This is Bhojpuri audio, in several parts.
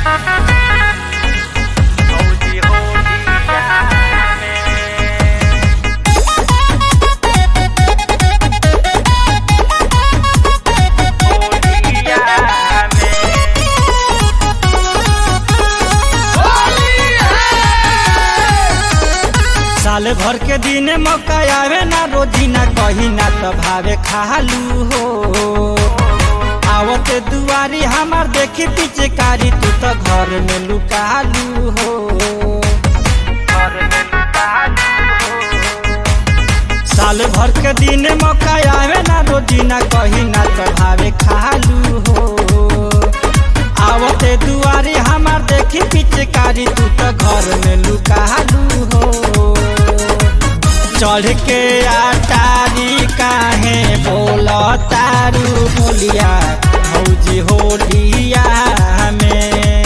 भौजी होलिया में होलिया साल भर के दिन मौका आवे ना रोजीना कही ना तो भावे खालू हो आवते दुआरी हमार देखी पीछे कारी तू तो घर में लुकालू हो घर में लुकालू साल भर के दिन मौका आवे ना रोजीना कही ना तो भावे खालू हो आवते दुआरी हमार देखी पीछे कारी तू तो घर में लुकालू हो चढ़ के आटारी काहे बोल तारू बोलिया भौजी होलिया में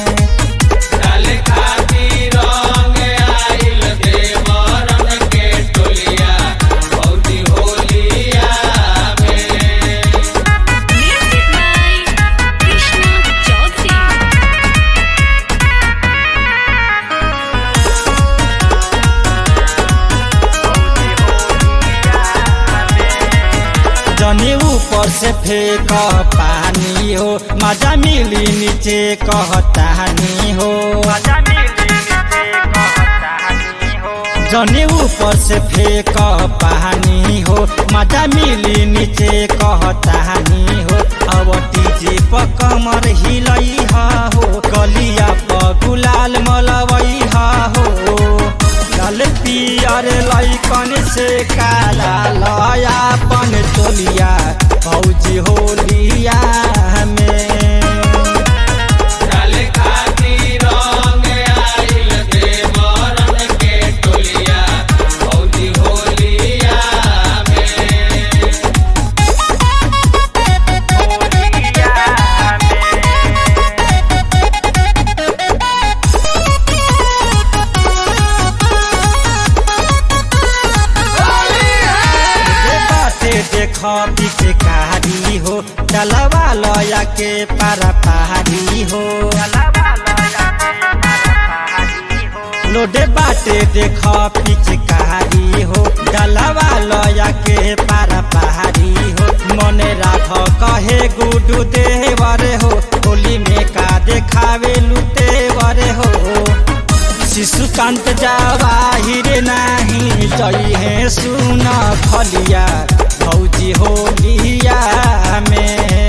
Music by Krishna Chaudhary. जनी ऊपर से फेंक पानी हो मजा मिली नीचे कहतानी हो मजा मिली नीचे कहतानी हो जनी ऊपर से फेंक पानी हो मजा मिली नीचे कहतानी हो अब टीजे पर कमर हिलई हो गलिया पर गुलाल मलवई हो लाल पियर लैकन से काला लयापन चोलिया भौजी होलिया में होलिया में जे बाटे देख पीछे कारी हो चलवा लया के पारा पहाड़ी हो लोडे बाटे देख पीछे कारी हो डलवा लया के पारा पहाड़ी हो मने राख कहे गुडू देवर हो होली में का देखावे लुतेवर हो शिशुकांत जवाहिर नाही जई है सुन खलिया भौजी होलिया में